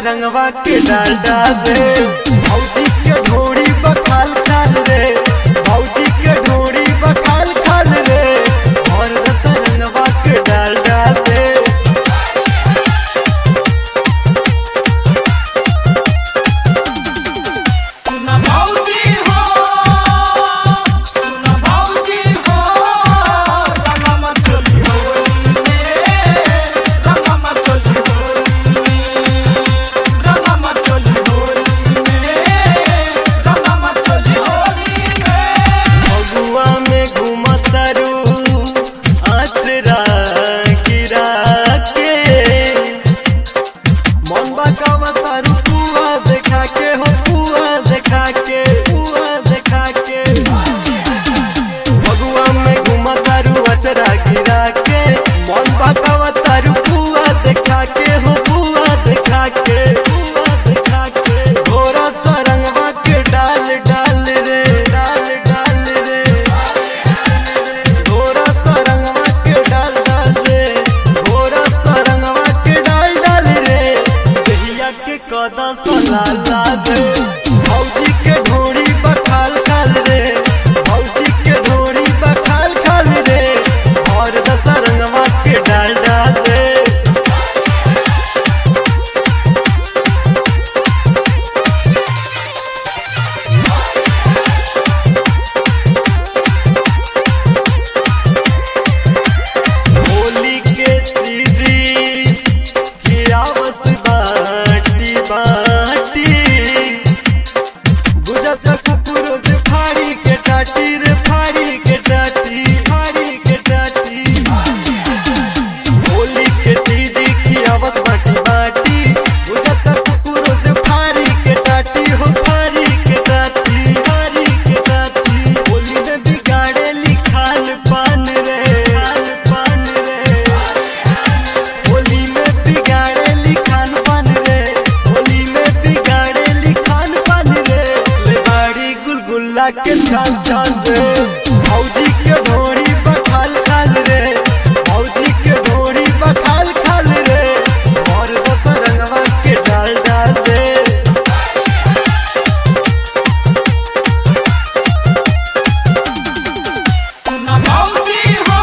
रंगवा के डाल डाल दे भौजी के ढोड़ी बखाल खाल रे भौजी के ढोड़ी बखाल खाल रे और दस रंगवा के डाल डाल दे सुना भौजी हो सुना भौजी हो रंगा मत चली होली में रंगा मत चली होली में रंगा मत चली होली में रंगा मत चली होली में फगुआ में घूमतरू आचरा गिरा के मन बकावतारू पुआ देखा के हो पुआ देखा के पुआ देखा के फगुआ में घूमतरू आचरा गिरा के मन बकावतारू पुआ देखा के हो पुआ देखा के पुआ देखा के घोरा सरंगवा के डाल डाल रे डाल डाल रे घोरा सरंगवा के डाल डाल रे घोरा सरंगवा के डाल डाल रे दहिया के कदा सला ला दे भौजी के ढोड़ी बखाल खाल रे भौजी के ढोड़ी बखाल खाल रे और दसरंगवा के डाल डाल दे होली के चीजी खियावस बाटी बाटी गुजत कुकुर जे फाड़ी के टाटी रे फाड़ी के टाटी फाड़ी के टाटी होली के चीजी खियावस बाटी बाटी गुजत कुकुर जे फाड़ी के टाटी हो फाड़ी के टाटी फाड़ी के टाटी होली में बिगाड़े लिखाल पान रे खान पान रे होली में बिगाड़े लिखान पान रे होली में बिगाड़े लिखान पान रे ले बाड़ी गुलगुल्ला के चाल चाल रे भौजी के ढोड़ी बखाल खाल रे भौजी के ढोड़ी बखाल खाल रे और दस रंगवा के डाल डाल दे सुना भौजी हो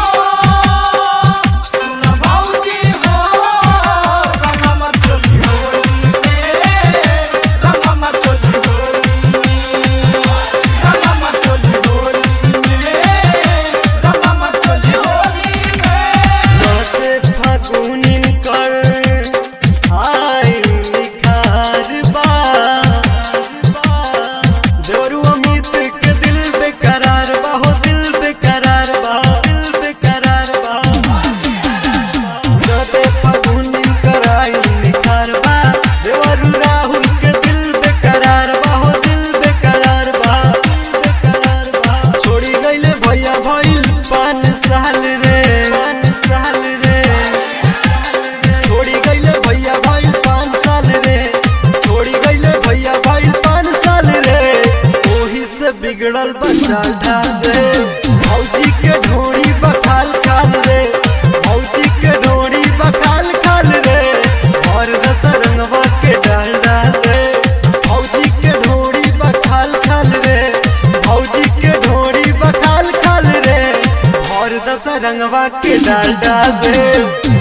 सुना भौजी हो रंगा मत चली होली में रंगा मत चली होली में रंगा मत चली होली में रंगा मत चली होली में चौथे फागुनिन कर आय निखार बा देवरू अमित के दिल बेकरार बा हो दिल बेकरार बा दिल बेकरार बा चौथे फागुनिन कर आय निखार बा देवरू राहुल के दिल बेकरार बा हो दिल बेकरार बा दिल बेकरार बा छोड़ी गईले भैया भइल पान साल रे पान साल रे छोड़ी गईले भैया भइल पान साल रे छोड़ी गईले भैया भइल पान साल रे ओही से बिगड़ल बच्चा ढाल रे भौजी के ढोड़ी बखाल खाल रे भौजी के ढोड़ी बखाल खाल रे और दस रंगवा के डाल डाल रे भौजी के ढोड़ी बखाल खाल रे भौजी के ढोड़ी बखाल खाल रे और दस रंगवा के डाल डाल दे